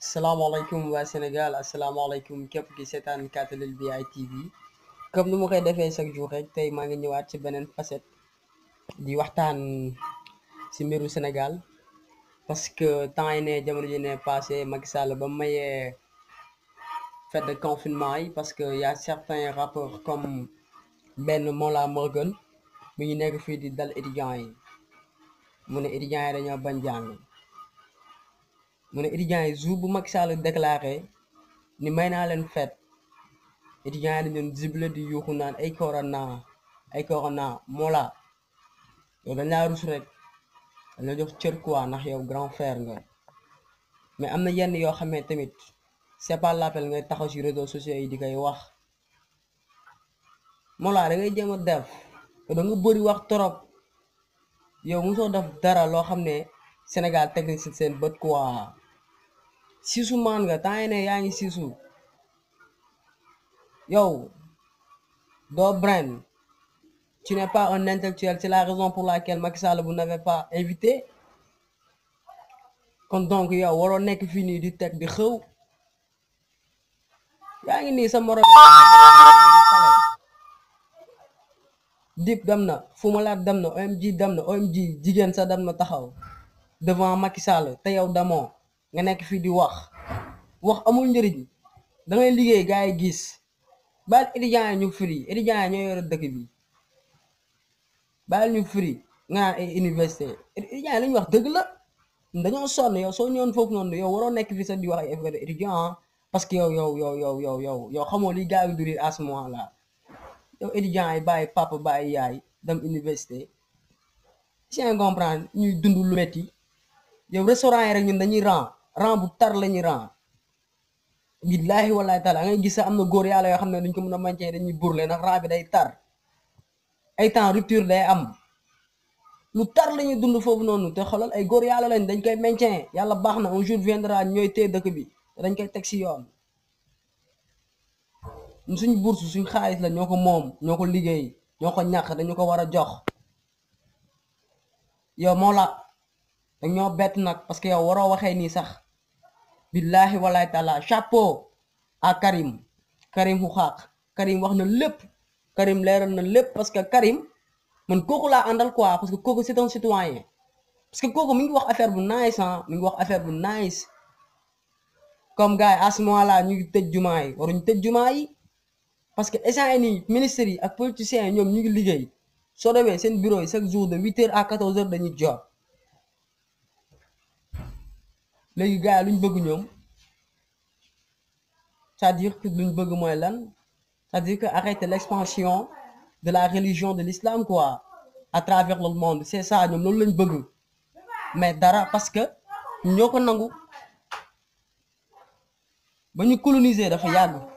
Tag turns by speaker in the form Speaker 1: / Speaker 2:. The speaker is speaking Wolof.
Speaker 1: salaamaaleykum waa Sénégal asalaamaaleykum képp ki seetaan Katelil bi ITV comme ni ma koy defee chaque jour rek tey maa ngi ñëwaat ci beneen facette di waxtaan ci mbiru Sénégal parce que temps yi ne jamono ji ne passé Macky Sall ba mu mayee fête de confinement yi parce que y a certains rappeurs comme benn Mollah Morgun mi ngi nekk fii di dal étudiants yi mu ne étudiants yi dañoo bañ jàng mu ne étudiants yi jour bu Macky Sall déclaré ni may naa leen fête étudiants yi dañu doon zible di yuuxu naan ay corona ay corona Mollah yow dañ laa rus rek dañ la jox cër quoi ndax yow grand frère nga mais am na yenn yoo xam ne tamit c'est pas l'appel ngay taxaw ci réseaux sociaux yi di koy wax Mollah da ngay jéem a def da nga bëri wax trop yow mosoo def dara loo xam ne Sénégal teg nañ ci seen bët quoi siisu maan nga temps yi ne yaa ngi siisu yow doo brain tu n'es pas un intellectuel c'est la raison pour laquelle Macky Sall vous n'avez pas invité kon donc yow waroo nekk fii nii di teg di xëw yaa ngi nii sa morom dip dem na Fumalaat dem na OMG dem na OMG jigéen sa dem na taxaw devant Macky Sall te yow damoo nga nekk fii di wax wax amul njëriñ da ngay liggéey gars yi gis baal étudiants yi ñu firi étudiants yi ñoo yore dëkk bi baal ñu firi nga naan ay université étudiants yi li ñu wax dëgg la dañoo sonn yow soo ñëwoon foofu noonu yow waroo nekk fii sax di wax ay affaire étudiant parce que yow yow yow yow yow yow yow xamoo li gars yi durir à ce moment là yow étudiants yi bàyyi papa bàyyi yaay dem université si nga comprendre ñuy dund lu metti yow restaurant yi rek ñun dañuy ran ran bu tar la ñuy ran billaahi wallaahi taala ngay gis sax am na góor yàlla yoo xam ne duñ ko mën a mancee dañuy burle ndax ran bi day tar ay temps rupture day am lu tar la ñuy dund foofu noonu te xoolal ay góor yàlla lañ dañ koy maintien yàlla baax na un jour viendra ñooy téye dëkk bi te dañ koy teg si yoon suñ bourse suñ xaalis la ñoo ko moom ñoo ko liggéey ñoo ko ñàkk dañu ko war a jox yow moo la dag ñoo bett nag parce que yow waroo waxee nii sax billahi wallahi taala chapeau à Karim Karim xu xaaq Karim wax na lépp Karim leeral na lépp parce que Karim man kooku laa àndal quoi parce que kooku c'est un citoyen parce que kooku mi ngi wax affaire bu nice ah mi ngi wax affaire bu nice comme gars yi à ce moment-là ñu ngi tëj jumaa yi waruñu tëj jumaa yi parce que essant yi nii ministres yi ak politiciens yi ñoom ñu ngi liggéey soo demee seen bureau yi chaque jour de huit heures à quatorze heures dañuy job léegi gars yi luñ bëgg ñoom c'est-à-dire que luñ bëgg mooy lan c'est-à-dire que arrêter l'expansion de la religion de l'islam quoi à travers le monde c'est ça ñoom loolu lañ bëgg mais dara parce que ñoo ko nangu ba ñu coloniser dafa yàgg